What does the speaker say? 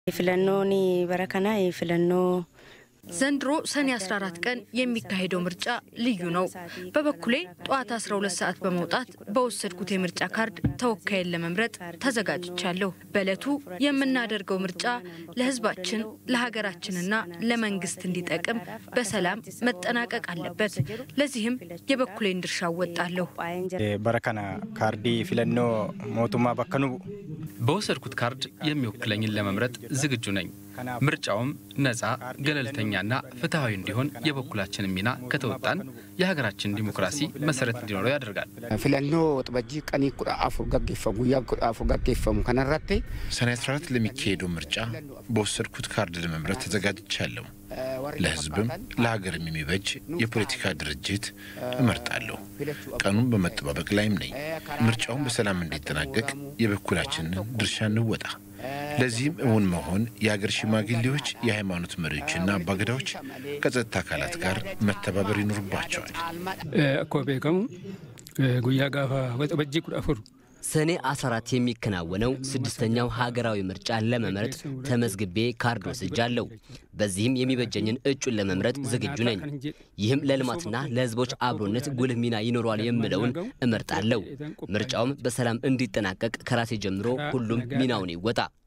ፊለኖኒ በረከና ፊለኖ ዘንድሮ ሰኔ 14 ቀን የሚካሄደው ምርጫ ልዩ ነው። በበኩሌ ጠዋት 12 ሰዓት በመውጣት በወሰድኩት የምርጫ ካርድ ተወካይን ለመምረጥ ተዘጋጅቻለሁ። በዕለቱ የምናደርገው ምርጫ ለሕዝባችን ለሀገራችንና ለመንግስት እንዲጠቅም በሰላም መጠናቀቅ አለበት። ለዚህም የበኩሌን ድርሻ እወጣለሁ። በረከና ካርዲ ፊለኖ ሞቱማ በከኑ በወሰድኩት ካርድ የሚወክለኝን ለመምረጥ ዝግጁ ነኝ። ምርጫውም ነፃ ገለልተኛና ፍትሐዊ እንዲሆን የበኩላችንን ሚና ከተወጣን የሀገራችን ዲሞክራሲ መሰረት እንዲኖረው ያደርጋል። ፊለኖ ጥበጂ ቀኒ ኩዳ አፉር ገጌፈሙ ጉያ ኩዳ አፉር ገጌፈሙ ከነራቴ ሰኔ 14 ለሚካሄደው ምርጫ በወሰድኩት ካርድ ለመምረጥ ተዘጋጅቻለሁ። ለህዝብም ለሀገርም የሚበጅ የፖለቲካ ድርጅት እመርጣለሁ። ቀኑን በመጠባበቅ ላይም ነኝ። ምርጫውን በሰላም እንዲጠናቀቅ የበኩላችንን ድርሻ እንወጣ። ለዚህም እውን መሆን የሀገር ሽማግሌዎች፣ የሃይማኖት መሪዎችና አባገዳዎች ከጸጥታ አካላት ጋር መተባበር ይኖርባቸዋል። እኮ ቤከሙ ጉያ ጋፋ ወጠበጂ ኩዳ አፉር ሰኔ 14 የሚከናወነው ስድስተኛው ሀገራዊ ምርጫ ለመምረጥ ተመዝግቤ ካርድ ወስጃለሁ። በዚህም የሚበጀኝን እጩን ለመምረጥ ዝግጁ ነኝ። ይህም ለልማትና ለህዝቦች አብሮነት ጉልህ ሚና ይኖረዋል የምለውን እመርጣለሁ። ምርጫውም በሰላም እንዲጠናቀቅ ከራሴ ጀምሮ ሁሉም ሚናውን ይወጣ።